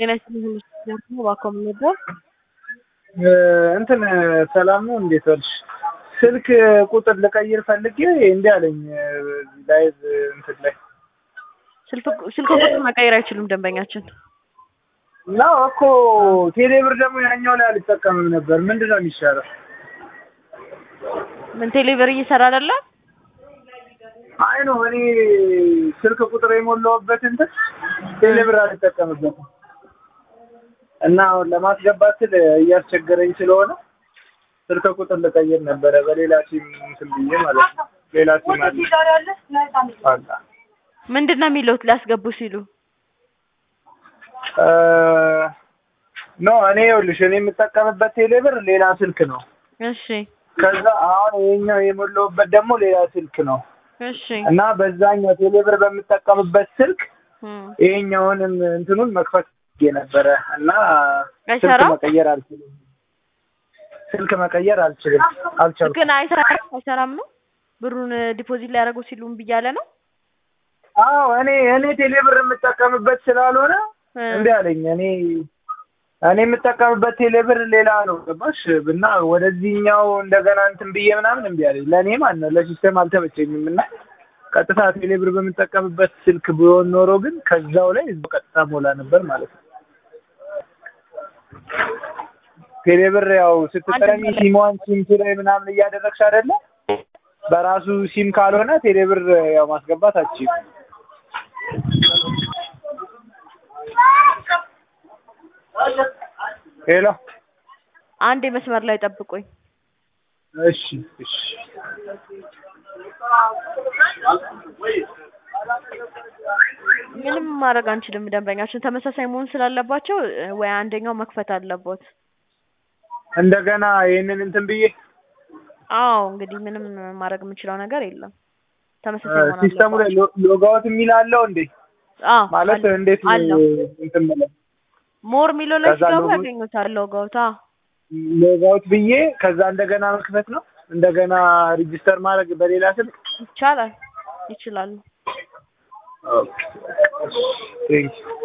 ጤና ይስጥልኝ ደግሞ እባክዎ ምን ነበር? እንትን ሰላም ነው እንዴት ዋልሽ? ስልክ ቁጥር ልቀይር ፈልጌ እንዲህ አለኝ ላይቭ እንትን ላይ ስልክ ስልክ ቁጥር መቀየር አይችሉም ደንበኛችን። ነው እኮ ቴሌ ብር ደግሞ ያኛው ላይ አልጠቀምም ነበር። ምንድን ነው የሚሻለው? ምን ቴሌብር እየሰራ አይደለም? አይ ነው እኔ ስልክ ቁጥር የሞላሁበት እንትን ቴሌ ብር አልጠቀምበትም እና አሁን ለማስገባት ስል እያስቸገረኝ ስለሆነ ስልክ ቁጥር ልቀይር ነበረ በሌላ ሲም እንትን ብዬ ማለት ነው። ሌላ ሲም አለ አላ ምንድን ነው የሚሉት ሊያስገቡ ሲሉ? ኖ እኔ ይኸውልሽ እኔ የምጠቀምበት ቴሌ ብር ሌላ ስልክ ነው። እሺ ከዛ አሁን ይሄኛው የሞላሁበት ደግሞ ሌላ ስልክ ነው እሺ እና በዛኛው ቴሌ ብር በምጠቀምበት ስልክ እም፣ ይሄኛውንም እንትኑን መክፈት ፈልጌ ነበረ እና ስልክ አይሰራም? መቀየር አልችልም። ስልክ መቀየር አልችልም አልቻልኩም። ግን አይሰራም አይሰራም ነው ብሩን ዲፖዚት ሊያደርጉ ሲሉ እምቢ እያለ ነው። አዎ እኔ እኔ ቴሌ ብር የምጠቀምበት ስላልሆነ እ፣ እንዴ አለኝ። እኔ እኔ የምጠቀምበት ቴሌ ብር ሌላ ነው ገባሽ? እና ወደዚህኛው እንደገና እንትን ብዬ ምናምን እምቢ አለኝ። ለእኔ ማለት ነው ለሲስተም አልተመቸኝም እና ቀጥታ ቴሌ ብር በምጠቀምበት ስልክ ቢሆን ኖሮ ግን ከዛው ላይ እዛው ቀጥታ ሞላ ነበር ማለት ነው። ቴሌ ብር ያው ስትጠቀሚ ሲሟን ሲም ላይ ምናምን እያደረግሽ አይደለ? በራሱ ሲም ካልሆነ ቴሌ ብር ያው ማስገባት አትችይም። ሄሎ አንድ መስመር ላይ ጠብቁኝ። እሺ እሺ ምንም ማድረግ አንችልም። ደንበኛችን ተመሳሳይ መሆን ስላለባቸው እ፣ ወይ አንደኛው መክፈት አለቦት። እንደገና ይህንን እንትን ብዬ አዎ እንግዲህ ምንም ማድረግ የምንችለው ነገር የለም። ተመሳሳይ መሆን ሲስተሙ ላይ አለባቸው። ሎጋውት የሚል አለው እንዴ? አዎ ማለት አለ- እንዴት ነው አለው እንትን ብለው ሞር የሚለው ላይ ከዛ ሲገቡ ሎጎ- ያገኙታል ሎጎውታ ሎጋውት ብዬ ከዛ እንደገና መክፈት ነው እንደገና ሪጂስተር ማድረግ በሌላ ስልክ ይቻላል ይችላሉ። ኦኬ ቴንክ ዩ